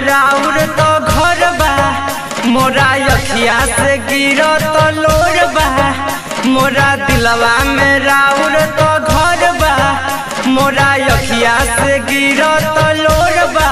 राउर तो घर बा मोरा अखिया से गिरो तो लोर बा मोरा दिलवा में राउर तो घर बा मोरा अखिया से गिरो तो लोर बा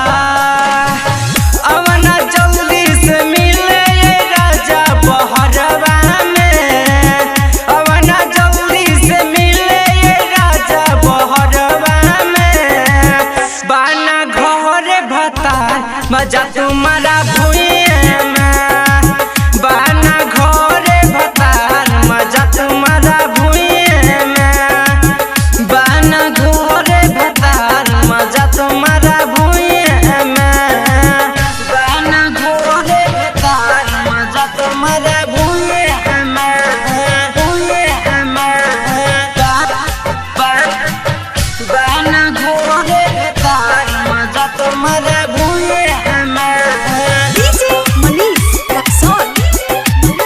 अवना जल्दी से मिले ये राजा बहरवा में अवना जल्दी से मिले ये राजा बहरवा में बाना घर भता मजा तुम्हारा भुइए में बाना घर भतार मजा तुम्हारा भुइए में बाना घर भतार मजा तुम्हारा भुइए में बाना घर भतार मजा तुम्हारा भुइए में भुइए में बाना घोड़े तार मजा तुम्हारा भूले हमें DJ Manish Luxor.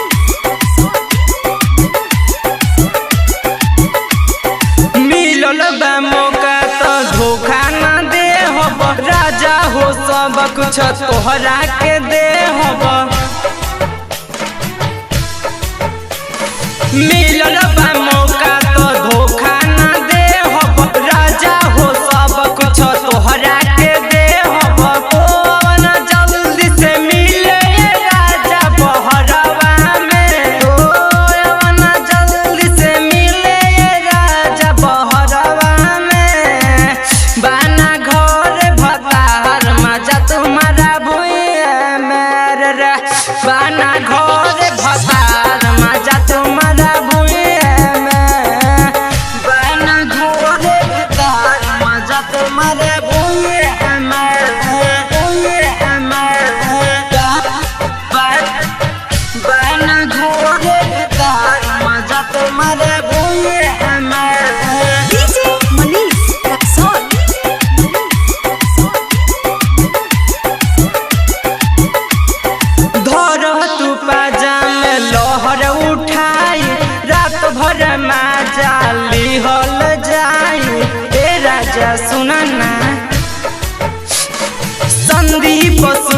मिलल बा मौका तो धोखा ना दे हब राजा हो सब कुछ तोहरा के दे हब मिलल बा मौका तो धोखा ना दे हब राजा हो सब कुछ तोहरा के दे हब कौन जल्दी से मिले ये राजा बहरवा में कौन जल्दी से मिले ये राजा बहरवा में बाना घर भतार मजा तुम्हारा भुइया मेरे रे बाना घर भतार मजा तुम्हारा भुइया में बाना घर भतार मजा तुम्हारा भुइया में भुइया में बाना घर भतार मजा तुम्हारा भुइया में DJ Manish Luxor. धर तू पाजाम लहर उठाई रात भर माजा लिहल जाई ए राजा सुनना संदीप